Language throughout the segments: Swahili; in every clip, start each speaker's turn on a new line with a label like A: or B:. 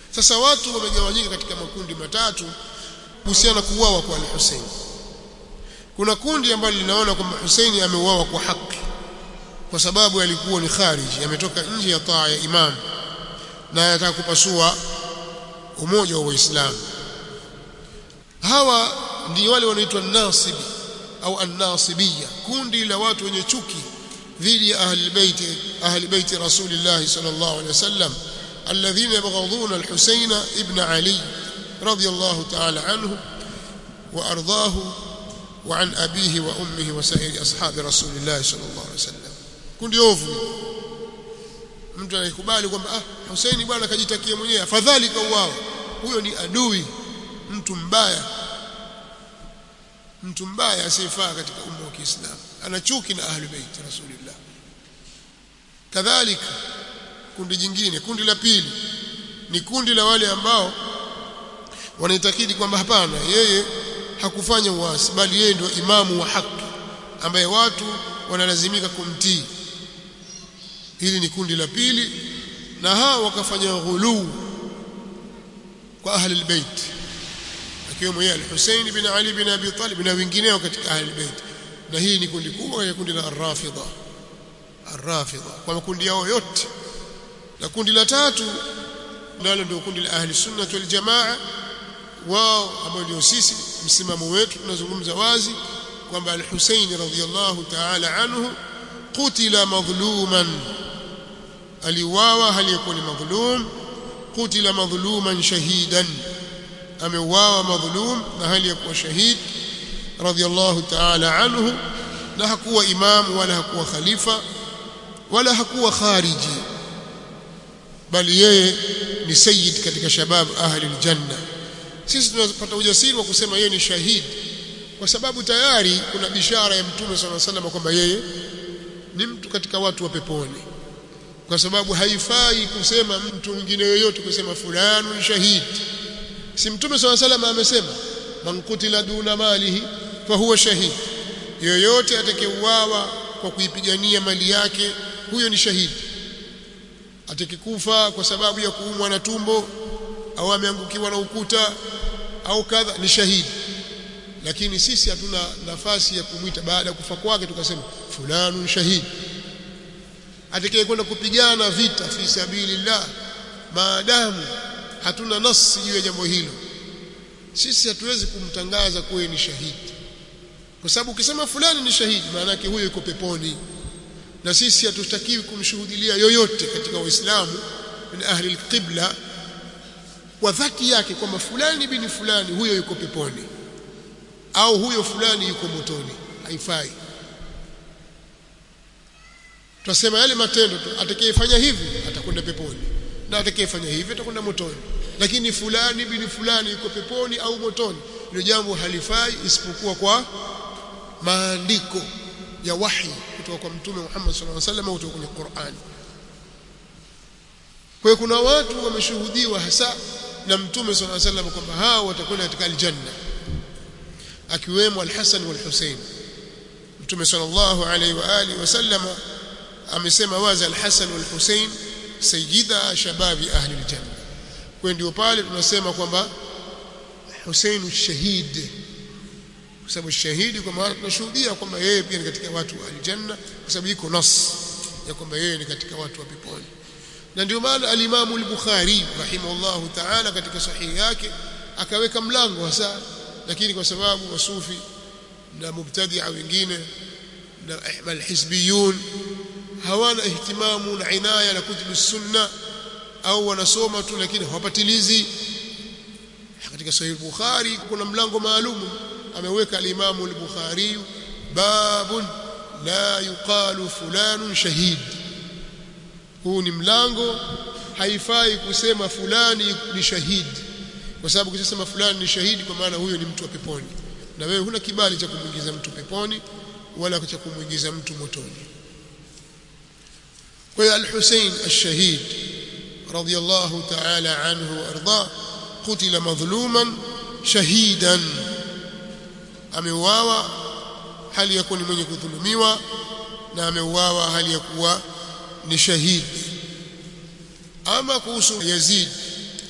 A: sasa watu wamegawanyika katika makundi matatu kuhusiana na kuuawa kwa al-Hussein kuna kundi ambalo linaona kwamba Hussein ameuawa kwa haki kwa sababu alikuwa ni khariji ametoka nje ya taa ya imam na anataka kupasua umoja wa Waislamu hawa ndio wale wanaitwa nasibi au an-nasibiyya kundi la watu wenye chuki dhidi ya ahli bait ahli bait rasulillah sallallahu alaihi wasallam alladhina yabghaduna al-Husayn ibn Ali radiyallahu ta'ala anhu wa ardahu wa an abihi wa ummihi wa sa'iri ashabi rasulillah sallallahu alaihi wasallam kundi ovu mtu anayekubali kwamba ah Husaini bwana kajitakia mwenyewe afadhali kauao huyo ni adui mtu mbaya mtu mbaya asiyefaa katika umma wa Kiislamu ana chuki na ahli bait rasulillah kadhalika kundi jingine kundi la pili ni kundi la wale ambao wanaitakidi kwamba hapana yeye hakufanya uasi bali yeye ndio imamu wa haki ambaye watu wanalazimika kumtii hili ni kundi la pili na hao wakafanya ghuluu kwa ahli albayt akiwemo yeye al-Hussein bin Ali bin Abi Talib na wengineo katika ahli albayt na hii ni kundi kubwa ya kundi la ar-Rafidha ar-Rafidha kwa makundi yao yote na kundi la tatu nalo ndio kundi la ahli sunna wal jamaa wao ambao ndio sisi msimamo wetu tunazungumza wazi kwamba al-Hussein radhiyallahu ta'ala anhu qutila madhluman aliuawa hali yakuwa ni madhlum qutila madhluman shahidan ameuawa madhlum na hali yakuwa shahid radhiyallahu ta'ala anhu na hakuwa imam wala hakuwa khalifa wala hakuwa khariji bali yeye ni sayyid katika shabab ahli aljanna sisi tunapata ujasiri wa kusema yeye ni shahid kwa sababu tayari kuna bishara ya mtume sallallahu alaihi wasallam kwamba yeye ni mtu katika watu wa peponi kwa sababu haifai kusema mtu mwingine yoyote kusema fulani ni shahid si mtume sallallahu alaihi wasallam amesema man kutila duna malihi fa huwa shahid yoyote atakayeuawa kwa kuipigania mali yake huyo ni shahidi atakikufa kwa sababu ya kuumwa na tumbo au ameangukiwa na ukuta au kadha ni shahidi lakini sisi hatuna nafasi ya kumwita baada ya kufa kwake tukasema fulani shahidi atakaye kwenda kupigana vita fi sabilillah maadamu hatuna nasi juu ya jambo hilo sisi hatuwezi kumtangaza kuwa ni shahidi kwa sababu ukisema fulani ni shahidi maana yake huyo yuko peponi na sisi hatutakiwi kumshuhudilia yoyote katika waislamu min ahli alqibla kwa dhati yake kwamba fulani bin fulani huyo yuko peponi au huyo fulani yuko motoni haifai tutasema yale matendo tu atakayefanya hivi atakwenda peponi na atakayefanya hivi atakwenda motoni lakini fulani bin fulani yuko peponi au motoni hilo jambo halifai isipokuwa kwa maandiko ya wahi kutoka kwa mtume Muhammad sallallahu alaihi wasallam kutoka kwenye Qur'an kwa hiyo kuna watu wameshuhudiwa hasa na mtume sallallahu alaihi wasallam kwamba hao watakwenda katika aljanna akiwemo al-Hasan wal-Husayn mtume sallallahu alaihi wa alihi wasallam amesema wazi al-Hasan wal-Husayn sayyida shababi ahli al-janna kwa ndio pale tunasema kwamba Husayn shahid kwa sababu shahidi kwa maana tunashuhudia kwamba yeye pia ni katika watu wa aljanna kwa sababu iko nas ya kwamba yeye ni katika watu wa peponi na ndio maana al-Imam al-Bukhari rahimahullahu ta'ala katika sahihi yake akaweka mlango hasa lakini kwa sababu wasufi na mubtadi'a wengine na al-hizbiyun hawana ihtimamu na inaya na kutubu sunna au wanasoma tu lakini hawapatilizi katika sahih bukhari kuna mlango maalum ameweka al-Imam al-Bukhari babun la yuqalu fulanun shahid huu ni mlango haifai kusema fulani ni shahidi kwa sababu ukisema fulani ni shahidi kwa maana huyo ni mtu wa peponi na wewe huna kibali cha kumuingiza mtu peponi wala cha kumuingiza mtu motoni kwa hiyo al-Hussein ash-shahid radiyallahu ta'ala anhu warda qutila madhluman shahidan ameuawa hali ya kuwa ni mwenye kudhulumiwa na ameuawa hali ya kuwa ni shahidi ama kuhusu Yazid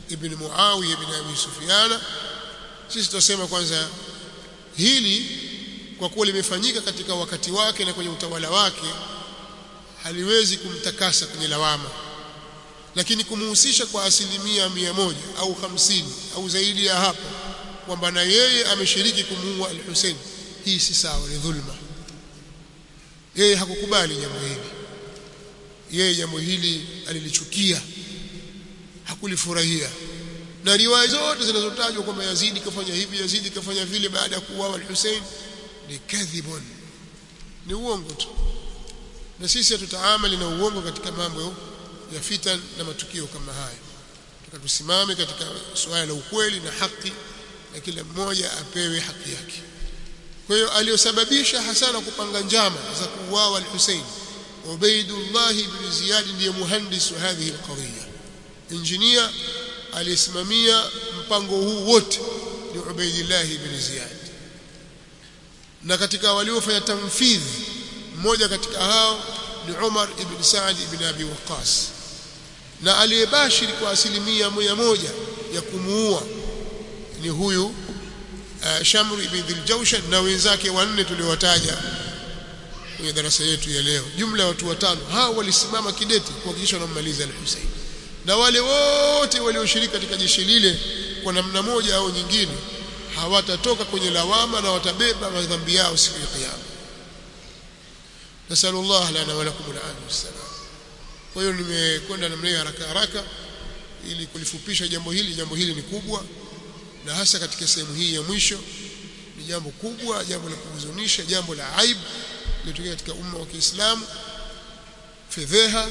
A: ibn Muawiya ibn Abi Sufyan sisi tutasema kwanza hili kwa kuwa limefanyika katika wakati wake na kwenye utawala wake haliwezi kumtakasa kwenye lawama lakini kumuhusisha kwa asilimia mia moja au hamsini au zaidi ya hapo kwamba na yeye ameshiriki kumuua al-Hussein hii si sawa ni dhulma yeye hakukubali jambo hili yeye jambo hili alilichukia hakulifurahia na riwaya zote zinazotajwa kwamba Yazidi kafanya hivi Yazidi kafanya vile baada ya kuuawa al-Hussein ni kadhibun ni uongo tu na sisi hatutaamali na uongo katika mambo ya fitan na matukio kama haya tukatusimame katika suala la ukweli na haki na kila mmoja apewe haki yake kwa hiyo aliyosababisha hasana kupanga njama za kuuawa al-Hussein Ubaidullah ibn Ziyad ndiye muhandis wa hadhihi al-qadhiya injinia aliyesimamia mpango huu wote ni Ubaidullah ibn Ziyad na katika waliofanya tamfidh mmoja katika hao ni Umar ibn Saad ibn Abi Waqqas na aliyebashiri kwa asilimia moja moja ya kumuua ni huyu uh, Shamr ibn Dhiljawshan na wenzake wanne tuliowataja kwenye darasa yetu ya leo jumla ya watu watano hao walisimama kidete kuhakikisha wanammaliza al-Hussein na wale wote walioshiriki katika jeshi lile kwa namna moja au nyingine hawatatoka kwenye lawama na watabeba madhambi yao siku ya kiyama nasallallahu lana wa lakum al-afiyah wassalam kwa hiyo nimekwenda namna hiyo haraka haraka ili kulifupisha jambo hili jambo hili ni kubwa na hasa katika sehemu hii ya mwisho ni jambo kubwa jambo la kuhuzunisha jambo la aibu lilotokea katika umma wa Kiislamu fedheha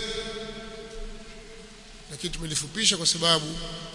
A: lakini tumelifupisha kwa sababu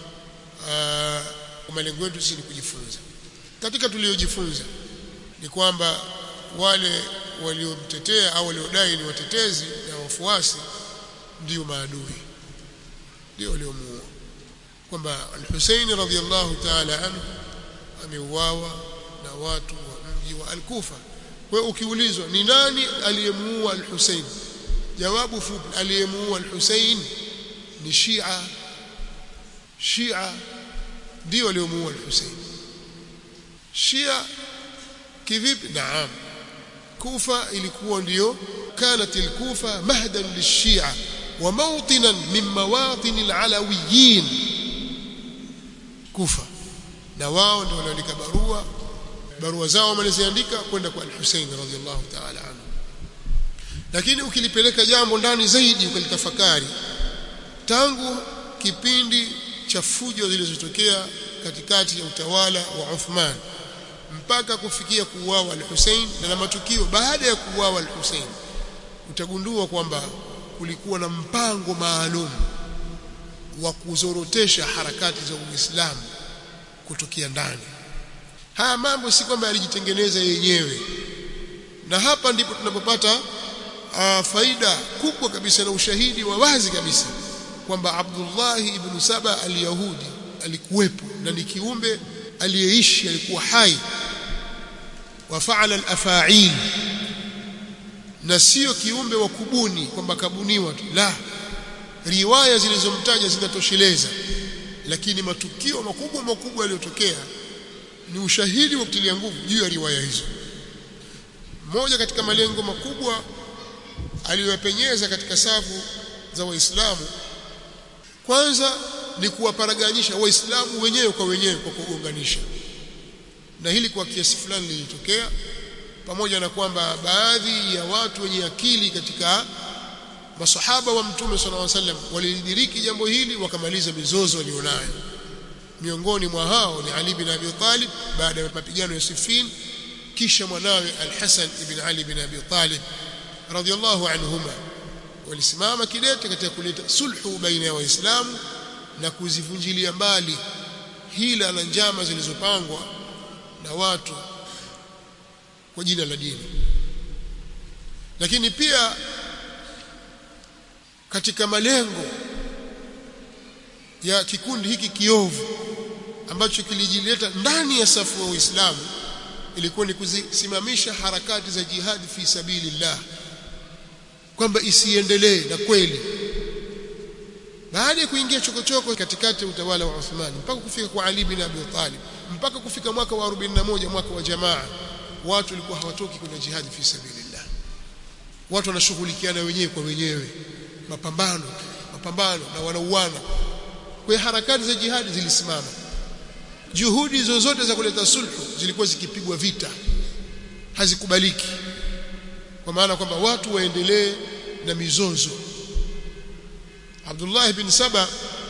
A: uh, malengo yetu sisi ni kujifunza katika tuliojifunza ni kwamba wale waliomtetea au waliodai ni watetezi na wafuasi ndio maadui ndio waliomuua kwamba al-Husayn radhiyallahu ta'ala anhu ameuawa na watu wa mji wa Al-Kufa kwa hiyo ukiulizwa ni nani aliyemuua al-Husayn jawabu fupi aliyemuua al-Husayn ni Shia Shia ndio waliomuua al-Husayn Shia kivipi naam Kufa ilikuwa ndio كانت الكوفة مهدا للشيعة وموطنا من مواطن العلويين كوفة na wao ndio wanaandika barua barua zao wamaliziandika kwenda kwa al-Hussein radhiallahu ta'ala anhu lakini ukilipeleka jambo ndani zaidi ukalitafakari tangu kipindi cha fujo zilizotokea katikati ya utawala wa Uthman mpaka kufikia kuuawa al-Hussein na matukio baada ya kuuawa al-Hussein utagundua kwamba kulikuwa na mpango maalum wa kuzorotesha harakati za Uislamu kutokea ndani. Haya mambo si kwamba yalijitengeneza yenyewe, na hapa ndipo tunapopata uh, faida kubwa kabisa na ushahidi wa wazi kabisa kwamba Abdullah ibn Saba al-Yahudi alikuwepo na ni kiumbe aliyeishi, alikuwa hai wa faala al-afa'il na sio kiumbe wa kubuni kwamba kabuniwa tu la riwaya zilizomtaja zinatosheleza lakini matukio makubwa makubwa yaliyotokea ni ushahidi wa kutilia nguvu juu ya riwaya hizo moja katika malengo makubwa aliyoyapenyeza katika safu za waislamu kwanza ni kuwaparaganyisha waislamu wenyewe kwa wenyewe kwa kuunganisha na hili kwa kiasi fulani lilitokea pamoja na kwamba baadhi ya watu wenye akili katika masahaba wa mtume sallallahu alaihi wasallam walidiriki jambo hili wakamaliza mizozo walionayo miongoni mwa hao ni Ali bin Abi Talib baada ya mapigano ya Siffin kisha mwanawe Al-Hasan ibn Ali bin Abi Talib radhiyallahu anhuma walisimama kidete katika kuleta sulhu baina ya waislamu na kuzivunjilia mbali hila na njama zilizopangwa na watu kwa jina la dini lakini pia katika malengo ya kikundi hiki kiovu ambacho kilijileta ndani ya safu wa Uislamu ilikuwa ni kusimamisha harakati za jihadi fi sabilillah kwamba isiendelee na kweli baada ya kuingia chokochoko katikati ya utawala wa Uthman mpaka kufika kwa Ali bin Abi Talib mpaka kufika mwaka wa 41 mwaka wa jamaa watu walikuwa hawatoki kwenye jihad fi sabilillah watu wanashughulikiana wenyewe kwa wenyewe mapambano mapambano na wanauana kwa harakati za jihadi zilisimama juhudi zozote za kuleta sulhu zilikuwa zikipigwa vita hazikubaliki kwa maana kwamba watu waendelee na mizozo Abdullah bin Saba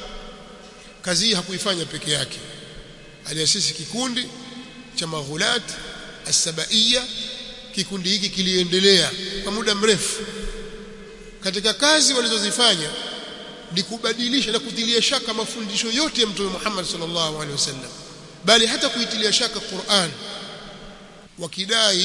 A: kazi hii hakuifanya peke yake aliasisi kikundi cha maghulat as-sabaiya kikundi hiki kiliendelea kwa muda mrefu katika kazi walizozifanya ni kubadilisha na kutilia shaka mafundisho yote ya Mtume Muhammad sallallahu alaihi wasallam bali hata kuitilia shaka Qur'an wakidai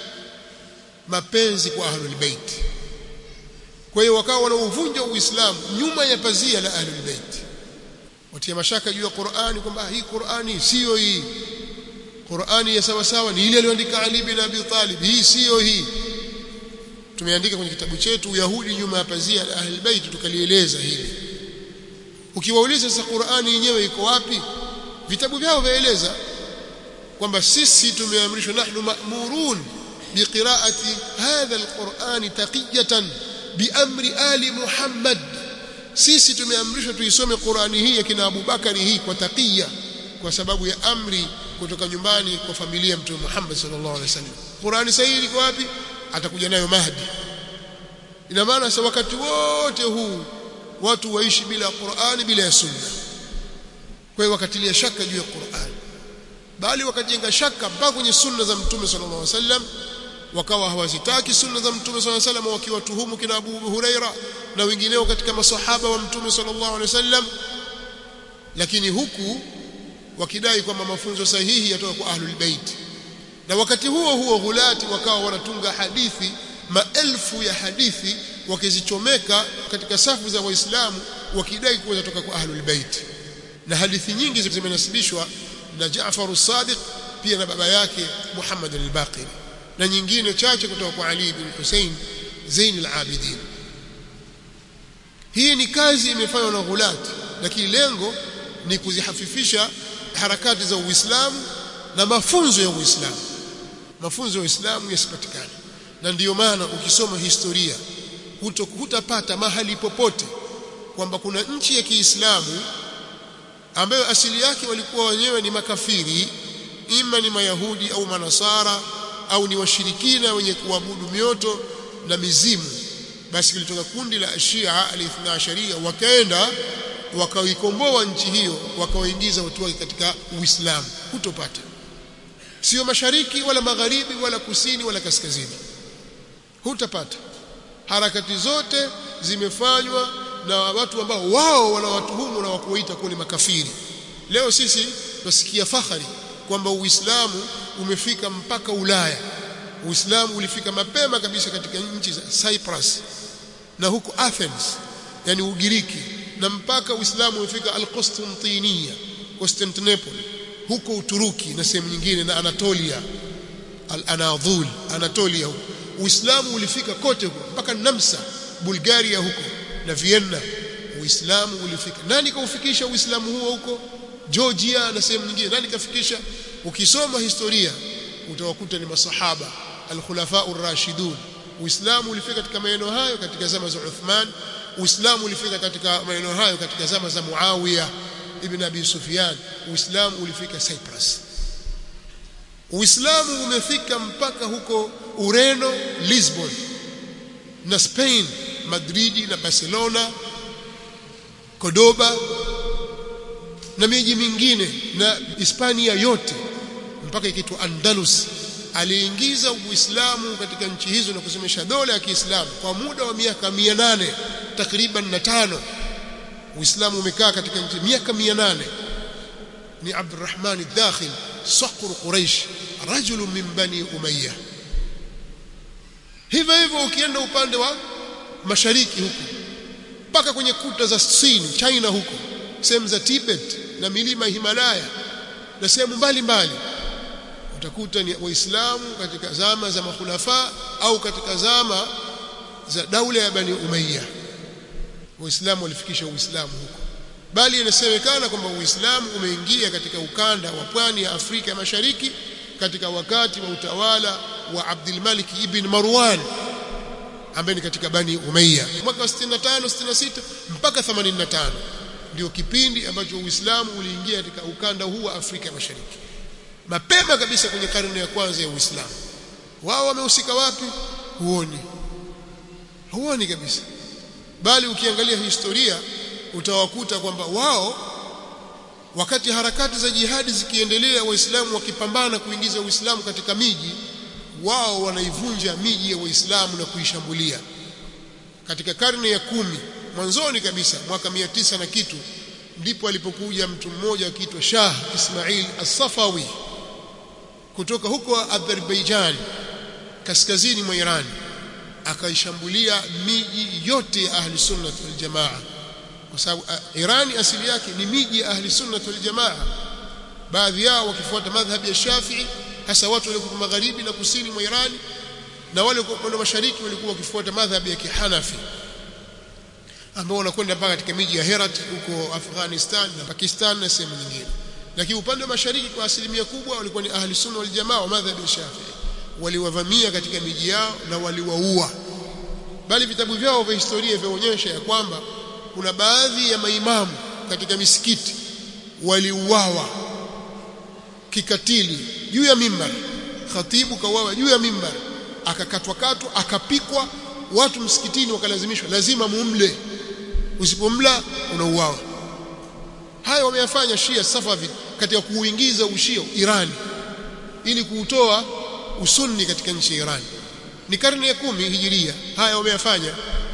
A: mapenzi kwa ahlul bait kwa hiyo wakawa wanauvunja uislamu nyuma ya pazia la ahlul bait watia mashaka juu ya Qur'ani kwamba hii Qur'ani sio hii Qur'ani ya sawa sawa ni ile aliyoandika Ali bin Abi Talib hii sio hii tumeandika kwenye kitabu chetu Uyahudi nyuma ya pazia la ahlul bait tukalieleza hili ukiwauliza sasa Qur'ani yenyewe iko wapi vitabu vyao vaeleza kwamba sisi tumeamrishwa nahnu ma'murun biqira'ati hadha alquran taqiyatan biamri ali muhammad sisi tumeamrishwa tuisome Qur'ani hii ya kina Abu Bakari hii kwa taqiya kwa sababu ya amri kutoka nyumbani kwa familia ya Mtume Muhammad sallallahu alaihi wasallam Qur'ani sahihi iko wapi atakuja nayo Mahdi ina maana sasa wakati wote huu watu waishi bila Qur'ani bila ya sunna kwa hiyo wakatilia shaka juu ya Qur'an bali wakajenga shaka mpaka kwenye sunna za Mtume sallallahu alaihi wasallam wakawa hawazitaki sunna za Mtume sallallahu alaihi wasallam wakiwatuhumu kina Abu Huraira na wengineo katika masahaba wa Mtume sallallahu alaihi wasallam lakini huku wakidai kwamba mafunzo sahihi yatoka kwa ahlul bait na wakati huo huo ghulati wakawa wanatunga hadithi maelfu ya hadithi wakizichomeka katika safu za waislamu wakidai kuwa zatoka kwa ahlul bait na hadithi nyingi zimenasibishwa na Jaafar as-Sadiq pia na baba yake Muhammad al-Baqir na nyingine chache kutoka kwa Ali bin Hussein Zain al-Abidin hii ni kazi imefanywa na ghulat lakini lengo ni kuzihafifisha harakati za Uislamu na mafunzo ya Uislamu mafunzo ya Uislamu yasipatikane na ndiyo maana ukisoma historia hutapata mahali popote kwamba kuna nchi ya Kiislamu ambayo asili yake walikuwa wenyewe ni makafiri ima ni mayahudi au manasara au ni washirikina wenye kuabudu mioto na mizimu basi kilitoka kundi la Shia al-Ithna Asharia wakaenda wakaikomboa nchi hiyo wakawaingiza watu wake katika Uislamu hutopata sio mashariki wala magharibi wala kusini wala kaskazini hutapata harakati zote zimefanywa na watu ambao wao wanawatuhumu na wakuwaita kuwa ni makafiri leo sisi tunasikia fahari kwamba Uislamu umefika mpaka Ulaya Uislamu ulifika mapema kabisa katika nchi za Cyprus na huko Athens yani Ugiriki na mpaka Uislamu umefika Al-Constantiniya Constantinople huko Uturuki na sehemu nyingine na Anatolia Al-Anadhul Anatolia huko Uislamu ulifika kote huko mpaka Namsa Bulgaria huko na Vienna Uislamu ulifika nani kaufikisha Uislamu huo huko Georgia na sehemu nyingine nani kafikisha ukisoma historia utawakuta ni masahaba al-khulafa ar-rashidun Uislamu ulifika katika maeneo hayo katika zama za Uthman Uislamu ulifika katika maeneo hayo katika zama za Muawiya ibn Abi Sufyan Uislamu ulifika Cyprus Uislamu umefika mpaka huko Ureno Lisbon na Spain Madridi na Barcelona Cordoba na miji mingine na Hispania yote mpaka ikiitwa Andalus aliingiza Uislamu katika nchi hizo na kusemesha dola ya Kiislamu kwa muda wa miaka 800 takriban na tano Uislamu umekaa katika nchi miaka 800 ni Abdurrahman al-Dakhil saqr Quraish rajul min bani Umayyah hivyo hivyo ukienda upande wa mashariki huko mpaka kwenye kuta za Sin China huko sehemu za Tibet na milima Himalaya na sehemu mbalimbali utakuta ni waislamu katika zama za makhulafa au katika zama za daula ya bani Umayya waislamu walifikisha uislamu huko bali inasemekana kwamba uislamu umeingia katika ukanda wa pwani ya Afrika ya Mashariki katika wakati wa utawala wa Abdul Malik ibn Marwan ambaye ni katika Bani Umayya mwaka 65 66 mpaka 85 ndio kipindi ambacho Uislamu uliingia katika ukanda huu wa Afrika ya Mashariki mapema kabisa kwenye karne ya kwanza ya Uislamu wao wamehusika wapi huoni huoni kabisa bali ukiangalia historia utawakuta kwamba wao wakati harakati za jihadi zikiendelea waislamu wakipambana kuingiza uislamu katika miji wao wanaivunja miji ya waislamu na kuishambulia katika karne ya kumi mwanzoni kabisa mwaka mia tisa na kitu ndipo alipokuja mtu mmoja akiitwa Shah Ismail As-Safawi kutoka huko Azerbaijan kaskazini mwa Iran akaishambulia miji yote ya ahli sunna wal jamaa kwa sababu uh, Irani asili yake ni miji ya ahli sunna wal jamaa baadhi yao wakifuata madhhabi ya Shafi'i hasa watu waliokuwa magharibi na kusini mwa Irani na wale kwa upande mashariki walikuwa wakifuata madhhabi ya Kihanafi ambao wanakwenda mpaka katika miji ya Herat huko Afghanistan na Pakistan na sehemu nyingine lakini upande wa mashariki kwa asilimia kubwa walikuwa ni ahli sunna wal jamaa wa madhhabi ya Shafi'i waliwavamia katika miji yao na waliwaua bali vitabu vyao vya historia vyaonyesha ya kwamba kuna baadhi ya maimamu katika misikiti waliuawa kikatili juu ya mimbar khatibu kauawa juu ya mimbar akakatwa katwa akapikwa watu msikitini wakalazimishwa lazima mumle usipomla unauawa haya wameyafanya Shia Safavid katika kuuingiza ushia Irani ili kuutoa usunni katika nchi ya Iran ni karne ya kumi hijiria haya wameyafanya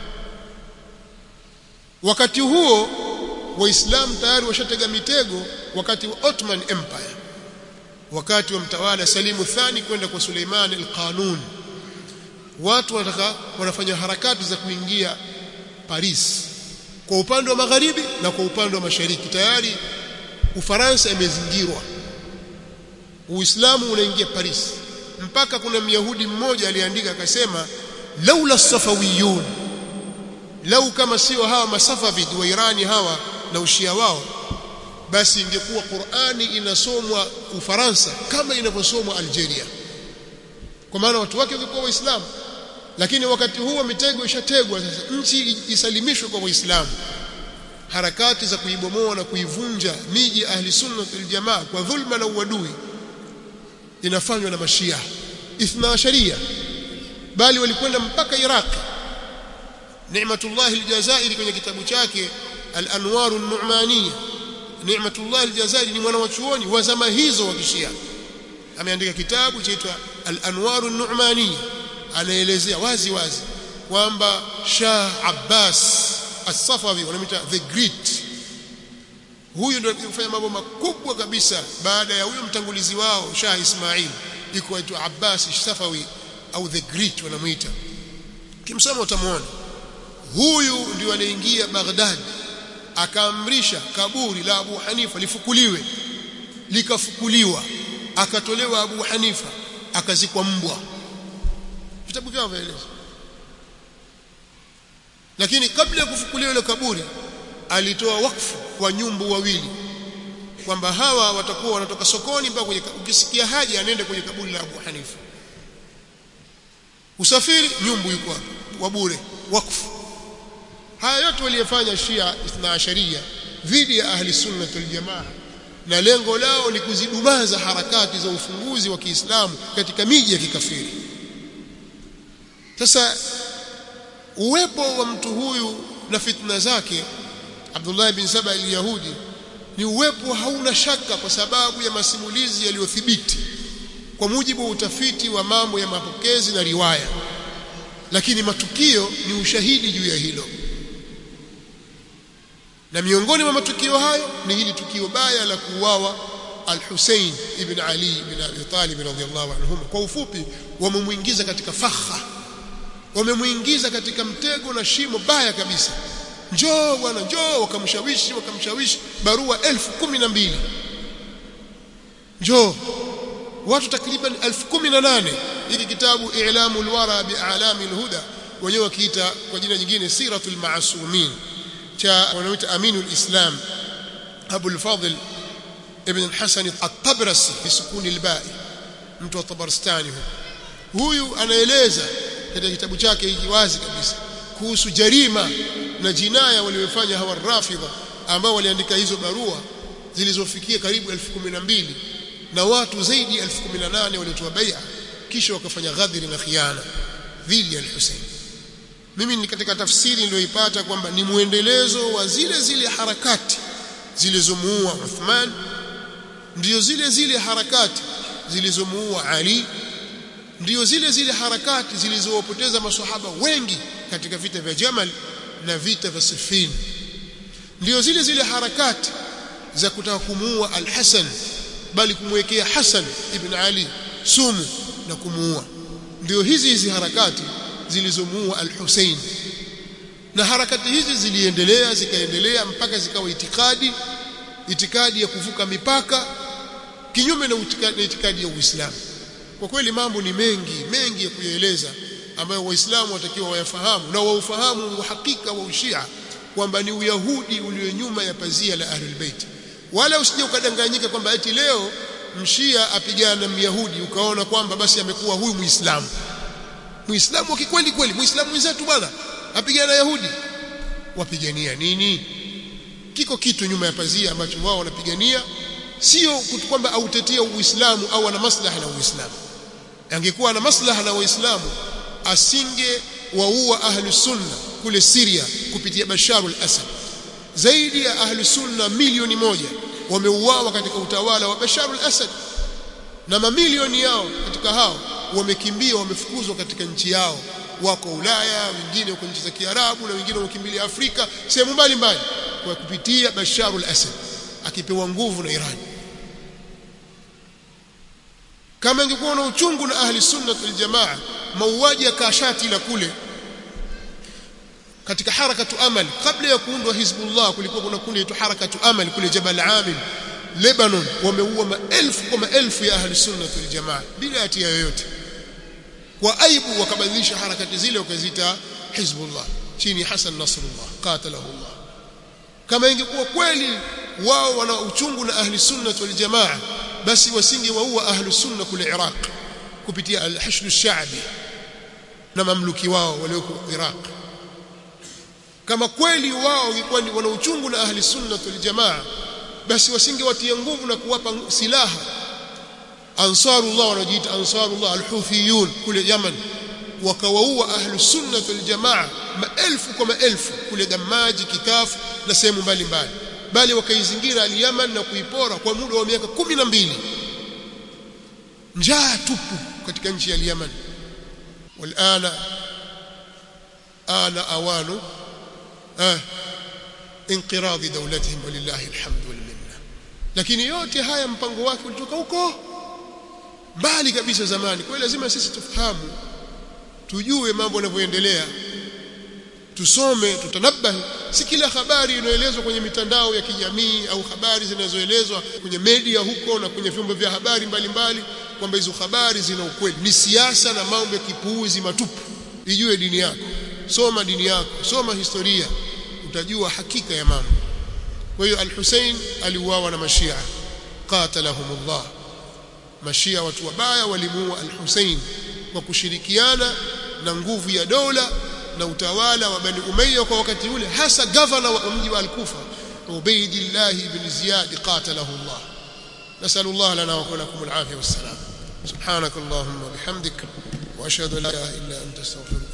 A: wakati huo waislamu tayari washatega mitego wakati wa Ottoman Empire wakati wa mtawala Salimu Thani kwenda kwa Suleiman al-Qanun watu wanataka wanafanya harakati za kuingia Paris kwa upande wa magharibi na kwa upande wa mashariki tayari Ufaransa imezingirwa Uislamu unaingia Paris mpaka kuna Myahudi mmoja aliandika akasema laula safawiyun lau kama sio hawa masafavid wa Irani hawa na ushia wao basi ingekuwa Qur'ani inasomwa Ufaransa kama inavyosomwa Algeria kwa maana watu wake walikuwa waislamu lakini wakati huo mitego ishategwa sasa nchi isalimishwe kwa waislamu harakati za kuibomoa na kuivunja miji ahli sunna wal jamaa kwa dhulma na uadui inafanywa na mashia ithna sharia bali walikwenda mpaka Iraq Ni'matullah al-Jazairi kwenye kitabu chake Al-Anwar an-Nu'maniyya Ni'matullah al-Jazairi ni mwana wa chuoni wa zama hizo wa kishia ameandika kitabu chaitwa Al-Anwar an-Nu'maniyya anaelezea wazi wazi kwamba Shah Abbas As-Safawi wanamita the great huyu ndio alifanya mambo makubwa kabisa baada ya huyo mtangulizi wao Shah Ismail iko aitwa Abbas Safawi au the great wanamuita kimsoma utamwona huyu ndio aliingia Baghdad akaamrisha kaburi la Abu Hanifa lifukuliwe likafukuliwa akatolewa Abu Hanifa akazikwa mbwa vitabu vyao vyaeleza lakini kabla ya kufukuliwa ile kaburi alitoa wakfu kwa nyumbu wawili kwamba hawa watakuwa wanatoka sokoni mpaka kwenye ukisikia haja anaenda kwenye kaburi la Abu Hanifa usafiri nyumbu yuko hapo wa bure wakfu haya yote waliyofanya Shia Ithna Asharia dhidi ya ahli sunna wal jamaa na lengo lao ni kuzidumaza harakati za ufunguzi wa Kiislamu katika miji ya kikafiri sasa uwepo wa mtu huyu na fitna zake Abdullah bin Saba al-Yahudi ni uwepo hauna shaka kwa sababu ya masimulizi yaliyothibiti kwa mujibu wa utafiti wa mambo ya mapokezi na riwaya lakini matukio ni ushahidi juu ya hilo na miongoni mwa matukio hayo ni hili tukio baya la kuuawa al-Hussein ibn Ali ibn Abi Talib radhiyallahu anhum kwa ufupi wamemuingiza katika fakha wamemuingiza katika mtego na shimo baya kabisa njoo bwana njoo wakamshawishi wakamshawishi barua elfu kumi na mbili njoo watu takriban elfu kumi na nane hiki kitabu i'lamu alwara bi'alami alhuda wenyewe wakiita kwa jina nyingine siratul maasumin cha wanaoita Aminul Islam Abu al-Fadl ibn al-Hasan at-Tabrasi bisukuni al-ba'i mtu wa Tabarstani huyu anaeleza katika kitabu chake hiki wazi kabisa kuhusu jarima na jinaya waliofanya hawa rafidha ambao waliandika hizo barua zilizofikia karibu elfu kumi na mbili na watu zaidi ya elfu kumi na nane walitoa bai'a kisha wakafanya ghadhiri na khiana dhidi ya al-Hussein mimi ni katika tafsiri niliyoipata kwamba ni muendelezo wa zile zile harakati zilizomuua Uthman ndio zile zile harakati zilizomuua Ali ndio zile zile harakati zilizowapoteza maswahaba wengi katika vita vya Jamal na vita vya Siffin ndio zile zile harakati za kutaka kumuua Al-Hasan bali kumwekea Hasan ibn Ali sumu na kumuua ndio hizi hizi harakati zilizomuua Al-Hussein na harakati hizi ziliendelea zikaendelea mpaka zikawa itikadi itikadi ya kuvuka mipaka kinyume na itikadi, itikadi ya Uislamu kwa kweli mambo ni mengi mengi ya kuyaeleza ambayo waislamu watakiwa wayafahamu na waufahamu uhakika wa ushia kwamba ni uyahudi ulio nyuma ya pazia la ahlul bait wala usije ukadanganyika kwamba eti leo mshia apigana na myahudi ukaona kwamba basi amekuwa huyu muislamu muislamu wa kikweli kweli muislamu mwenzetu bwana apigana na yahudi wapigania nini kiko kitu nyuma ya pazia ambacho wao wanapigania sio kwamba autetea uislamu au ana maslaha na uislamu angekuwa ana maslaha na waislamu asinge waua ahlu sunna kule Syria kupitia Bashar al-Assad zaidi ya ahlu sunna milioni moja wameuawa katika utawala wa Bashar al-Assad na mamilioni yao katika hao wamekimbia wamefukuzwa katika nchi yao wako Ulaya wengine wako nchi za Kiarabu na wengine wamekimbilia Afrika sehemu mbalimbali kwa kupitia Bashar al-Assad akipewa nguvu na Iran kama ingekuwa na uchungu na ahli sunna wal jamaa mauaji ya kashati la kule katika harakatu amal kabla ya kuundwa hizbullah kulikuwa kuna kundi tu harakatu amal kule jabal amil Lebanon wameua maelfu kwa maelfu ya ahli sunna wal jamaa bila hatia yoyote kwa aibu wakabadilisha harakati zile wakaziita hizbullah chini Hassan Nasrullah qatalahu Allah kama ingekuwa kweli wao wana uchungu na ahli sunna wal jamaa basi wasingewaua ahli sunna kule Iraq kupitia al-hashd ash-sha'bi na mamluki wao walioko Iraq kama kweli wao walikuwa wana uchungu na ahli sunna wal jamaa basi wasingewatia nguvu na kuwapa silaha ansarullah wanajiita ansarullah al-hufiyun kule Yaman wakawaua ahli sunna wal jamaa maelfu kwa maelfu kule Damaji Kitafu na sehemu mbalimbali bali wakaizingira al-Yaman na kuipora kwa muda wa miaka kumi na mbili njaa tupu katika nchi ya Yemen walana ana awanu ah inqiradi dawlatihim walillahi alhamdu wal minna lakini yote haya mpango wake ulitoka huko mbali kabisa zamani kwa hiyo lazima sisi tufahamu tujue mambo yanavyoendelea tusome tutanabahi si kila habari inayoelezwa kwenye mitandao ya kijamii au habari zinazoelezwa kwenye media huko na kwenye vyombo vya habari mbalimbali kwamba hizo habari zina ukweli ni siasa na mambo ya kipuuzi matupu ijue dini yako soma dini yako soma historia utajua hakika ya mambo kwa hiyo al-Hussein aliuawa na mashia qatalahumullah mashia watu wabaya walimuua al-Hussein kwa kushirikiana na nguvu ya dola na utawala wa Bani Umayya kwa wakati ule hasa gavana wa mji wa Al-Kufa Ubaydillah ibn Ziyad qatalahu Allah نسأل الله لنا ولكم العافية والسلام سبحانك اللهم وبحمدك وأشهد أن لا إله إلا أنت استغفرك